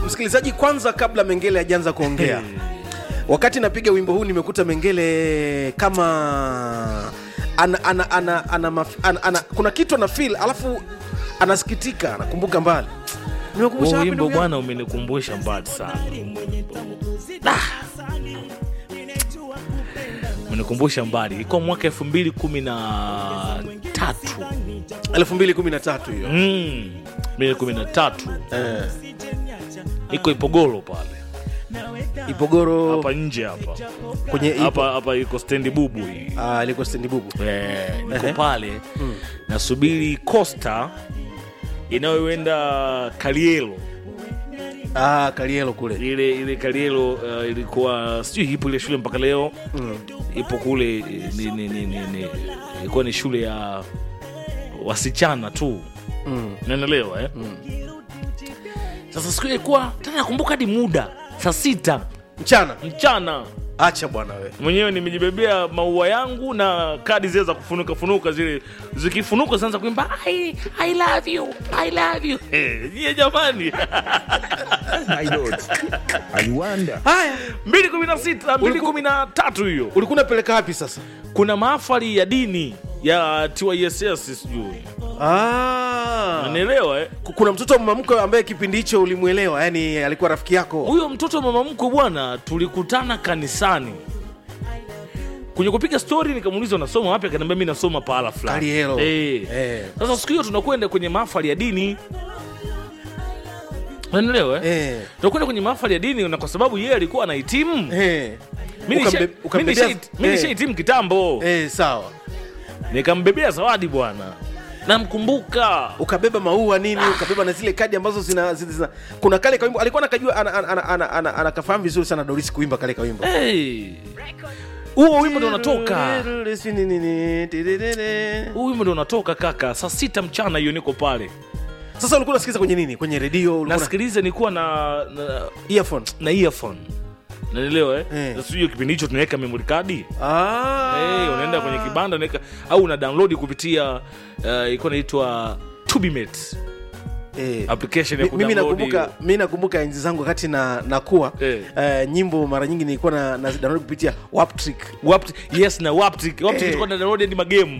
msikilizaji kwanza kabla mengele hajaanza kuongea wakati napiga wimbo huu nimekuta mengele kama ana, ana, ana, ana, maf- ana, ana, kuna kitu ana feel alafu anasikitika anakumbuka mbali nimekumbusha Huo wapi wimbo ndugu yangu? bwana umenikumbusha mbali sana Da! umenikumbusha mbali ilikuwa mwaka elfu mbili kumi na tatu 2013 hiyo Mm, mbili kumi na tatu eh, iko ipogoro pale ipogoro hapa nje hapa kwenye ipo hapa hapa iko stendi bubu hii ah, liko stendi bubu Eh, niko Ehe. pale nasubiri costa inayoenda kalielo ah, kalielo kule ile ile kalielo uh, ilikuwa sijui ipo ile shule mpaka leo mm. ipo kule eh, ni, ni, ni, ni, ni, ilikuwa ni shule ya wasichana tu Mm. naelewa eh? sasa siku ile ilikuwa tena nakumbuka hadi muda saa sita mchana mchana acha bwana we mwenyewe nimejibebea maua yangu na kadi zile za kufunuka funuka zile zikifunuka zinaanza kuimba I, I love you I love you Eh, nyie jamani My lord, I wonder. haya 216 213 hiyo ulikuwa unapeleka wapi sasa kuna mahafali ya dini ya TYSS sijui ah. nanielewa eh? kuna mtoto wa mama mkwe ambaye kipindi hicho ulimwelewa yani alikuwa rafiki yako huyo mtoto wa mama mkwe bwana tulikutana kanisani kwenye kupiga stori nikamuuliza unasoma wapi akaniambia mi nasoma pahala fulani Kalielo. Eh. Eh. sasa siku hiyo tunakwenda kwenye mahafali ya dini nanielewa eh? Eh. tunakwenda kwenye mahafali ya dini na kwa sababu yeye alikuwa anahitimu Eh. mi nisha- Ukambe- mi ukambebea- nisha- mi eh. nishahitimu kitambo Eh, sawa nikambebea zawadi bwana namkumbuka ukabeba maua nini ukabeba na zile kadi ambazo zina, zina, zina. kuna kale kawimbo alikuwa anakajua anakafahamu ana, ana, ana, ana, anakafahamu vizuri sana Doris kuimba kale kawimbo Hey. huo wimbo ndo unatoka huu wimbo ndo unatoka kaka saa sita mchana hiyo niko pale sasa ulikuwa unasikiliza kwenye nini kwenye redio ulikuwa na nasikiliza nilikuwa na, na, earphone na earphone nanielewa eh? Eh. Sasa hiyo kipindi hicho tunaweka memory card ah. hey, unaenda kwenye kibanda unaweka au una download kupitia uh, ilikuwa inaitwa Tubimate Eh. application ya Mi- mimi kudownload nakumbuka hiyo. mi nakumbuka enzi zangu wakati na nakuwa Eh. eh, nyimbo mara nyingi nilikuwa na, na download kupitia Waptrick Wapt, yes na Waptic Waptic Eh. tulikuwa na download hadi magemu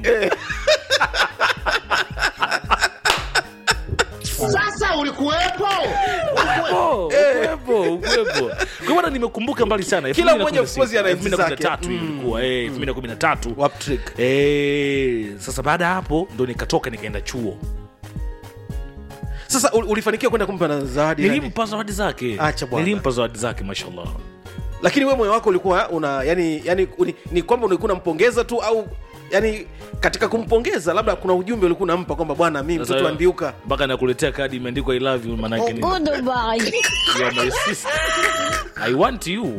Sasa ulikuwepo? Oh, ukuwepo, ukuwepo. Kwa maana nimekumbuka mbali sana Kila mmoja of course ana enzi 2013 zake. ilikuwa eh 2013 Waptrick eh sasa baada ya hapo ndo nikatoka nikaenda chuo sasa ul- ulifanikiwa kwenda kumpa na zawadi nani? nilimpa zawadi zake Acha bwana. nilimpa zawadi zake mashallah lakini we moyo wako ulikuwa una yani, yani ni, ni kwamba ulikuwa unampongeza tu au yani katika kumpongeza labda kuna ujumbe ulikuwa unampa kwamba bwana mi Sasa mtoto ambiuka mpaka nakuletea kadi imeandikwa i love you manake ni Goodbye. you are my sister i want you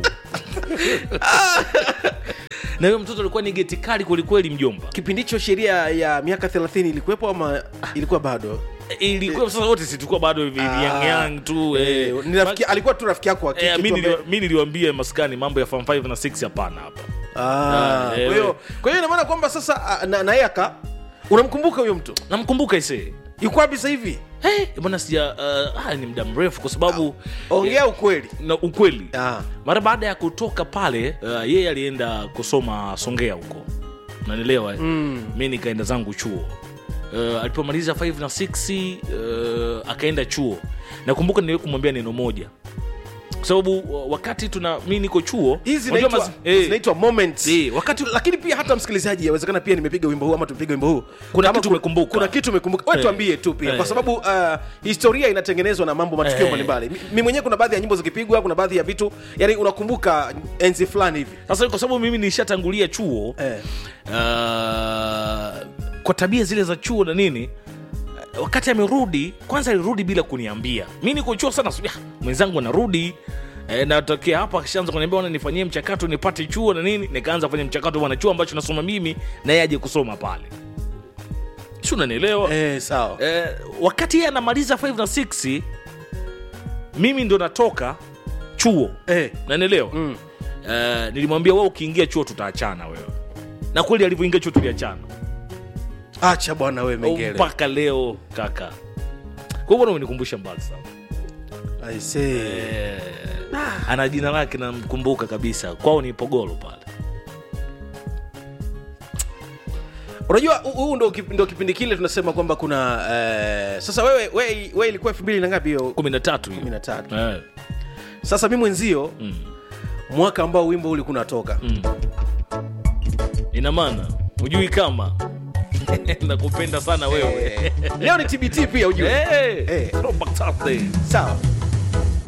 na huyo mtoto alikuwa ni geti kali kwelikweli mjomba kipindi hicho sheria ya miaka 30 ilikuwepo ama ilikuwa bado ilikuwa sasa wote si tulikuwa bado hivi Ah. young young tu eh. Eh, ni rafiki, alikuwa tu rafiki yako wa kike Eh, tu mi ambaye- niliwa- mi niliwambia maskani mambo ya form 5 na 6 hapana hapa Ah, Ah, eh, kwa hiyo we. kwa hiyo inamaana kwamba sasa ah, na, na yeye aka unamkumbuka huyo mtu namkumbuka ise yuko wapi sasa hivi hey, bwana sija uh, ah, ni muda mrefu kwa sababu ongea ukweli na ukweli Ah. mara baada ya kutoka pale uh, yeye alienda kusoma songea huko nanielewa mm. mi nikaenda zangu chuo uh, alipomaliza 5 na 6 uh, akaenda chuo nakumbuka niliwe kumwambia neno moja kwa sababu uh, wakati tuna mi niko chuo hizi unajua zinaitwa mazi- eh, zinaitwa moments Eh, wakati lakini pia hata msikilizaji yawezekana pia nimepiga wimbo huu ama tumepiga wimbo huu Kuna Kama kitu ku- umekumbuka. kuna kitu umekumbuka wewe Eh. tuambie tu pia Eh. kwa sababu uh, historia inatengenezwa na mambo matukio Eh. mbalimbali Mi- mi mwenyewe kuna baadhi ya nyimbo zikipigwa kuna baadhi ya vitu yani unakumbuka enzi fulani hivi sasa kwa sababu mimi nishatangulia chuo eh. uh, kwa tabia zile za chuo na nini uh, wakati amerudi kwanza alirudi bila kuniambia mi niko chuo sana subia mwenzangu anarudi E, natokea hapa akishaanza kuniambia bwana nifanyie mchakato nipate chuo na nini nikaanza kufanya mchakato bwana chuo ambacho nasoma mimi na yeye aje kusoma pale si unanielewa Eh, sawa eh, wakati yeye anamaliza 5 na 6 mimi ndo natoka chuo eh. nanielewa Mm. Eh, nilimwambia wewe ukiingia chuo tutaachana wewe na kweli alivyoingia chuo tuliachana acha bwana we mengele mpaka leo kaka kwa hiyo bwana umenikumbusha mbali sana I say. eh, ana jina lake namkumbuka kabisa kwao ni pogolo pale unajua hu- huu ndo, kip- ndo kipindi kile tunasema kwamba kuna eh, sasa wewe we, we ilikuwa elfu mbili na ngapi hiyo kumi na tatu hiyo. kumi na tatu Eh, sasa mi mwenzio mm, mwaka ambao wimbo ulikuwa unatoka mm. ina maana hujui kama nakupenda sana wewe Eh, leo ni tbt pia ujue Eh, Eh. Throwback Thursday. sawa